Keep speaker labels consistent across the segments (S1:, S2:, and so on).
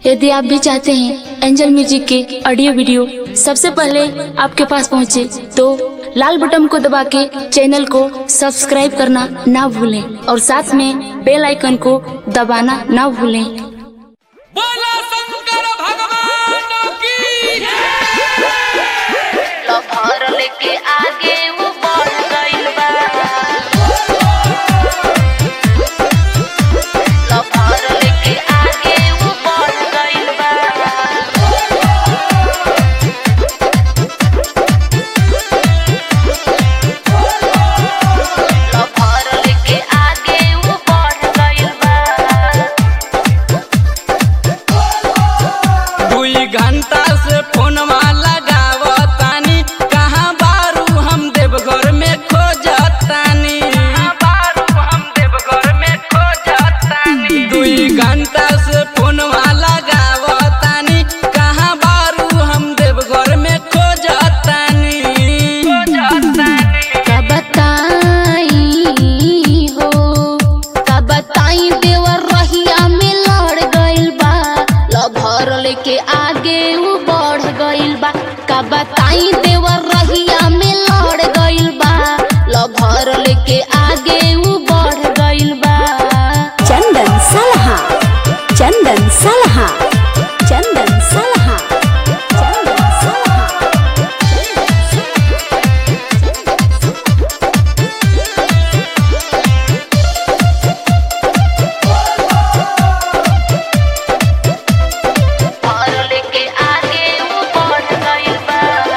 S1: यदि आप भी चाहते हैं एंजल म्यूजिक के ऑडियो वीडियो सबसे पहले आपके पास पहुंचे, तो लाल बटन को दबा के चैनल को सब्सक्राइब करना ना भूलें और साथ में बेल आइकन को दबाना ना भूलें
S2: बोला शंकर भगवान की
S3: लफर लेके आगे वो बढ़ गइल बा लफर लेके आगे वो बढ़ गइल बा लफर लेके आगे वो बढ़ गइल बा
S2: दुई घंटा से फोनवा लगावतानी कहाँ बारू हम देवघर में खोजतानी बारू हम देवघर में खोजतानी दुई घंटा से फोनवा लगावतानी कहाँ बारू हम देवघर में खोजतानी खोजतानी
S1: का बताई हो का बताई देवर रहिया में लड़ गइल बा लभर लेके आगे वो बढ़ गइल बा का बताई देवर रहिया में लड़ गइल बा लभर लेके आगे वो बढ़ गइल बा
S4: चंदन सलहा चंदन सलहा चंदन सलहा चंदन सलहा
S3: लफर लेके आगे वो बढ़ गइल बा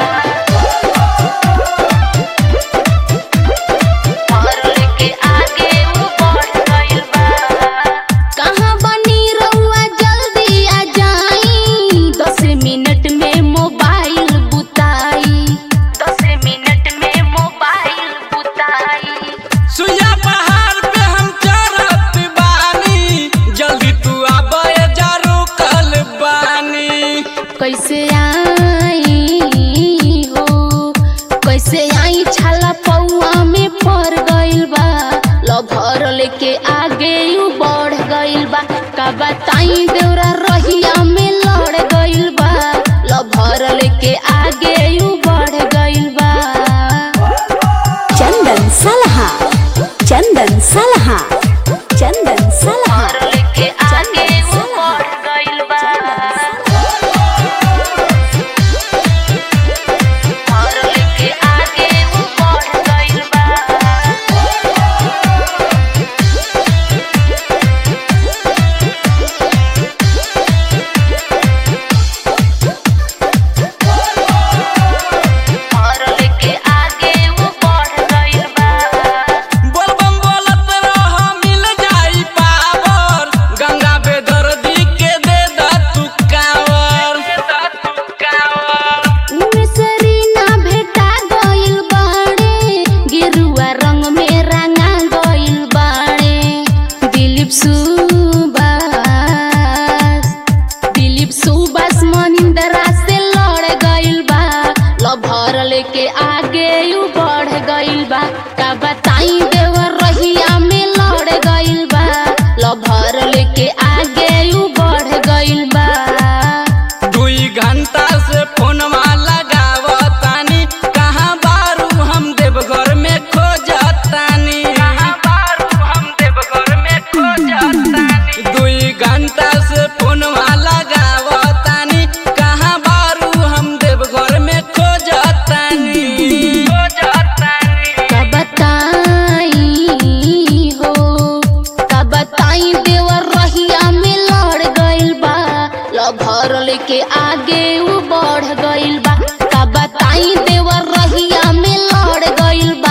S3: लफर लेके आगे वो बढ़ गइल बा
S1: कहाँ बनी रहुआ जल्दी आ जाई दस मिनट में मोबाइल बुताई
S3: दस मिनट में मोबाइल बुताई
S2: सुइया पहाड़ पे हम चढ़त बानी जल्दी तू आबे जरू कल बानी
S1: कैसे आई हो कैसे आई छाला पौआ में पड़ गइल बा लभर लेके आगे यू बढ़ गइल बा का बताई देवरा रहिया में लड़ गइल बा लभर लेके आगे यू बढ़ गइल बा
S4: चंदन सलहा चंदन सलहा चंदन सलहा
S3: लफर लेके आगे वो बढ़ गइल बा लफर लेके आगे वो बढ़ गइल बा लफर लेके आगे वो बढ़ गइल बा
S2: बोलबम बोलत रह मिल जाई पावर गंगा बेदर्दी के दे द तू कावर दे द तू कावर
S1: मिसरी ना भेटा गइल बाड़े गेरुआ रंग में रंगा गइल बाड़े दिलीप सुबास दिलीप सुबास मनिंदरा से लड़ गइल बा लभर लेके आगे यू बढ़ गइल बा का बताई देवर रहिया में लड़ गइल बा लभर लेके आगे यू बढ़ गइल बा
S2: दुई घंटा से फोनवा लगावतानी कहाँ बारू हम देवघर में खोजतानी कहाँ बारू हम देवघर में खोजतानी दुई घंटा से फोनवा लगावतानी कहाँ बारू हम देवघर में खोजतानी खोजतानी
S1: का बताई हो का बताई देवर रहिया में लड़ गइल बा लभर लेके आगे वो बढ़ गइल बा का बताई देवर रहिया में लड़ गइल बा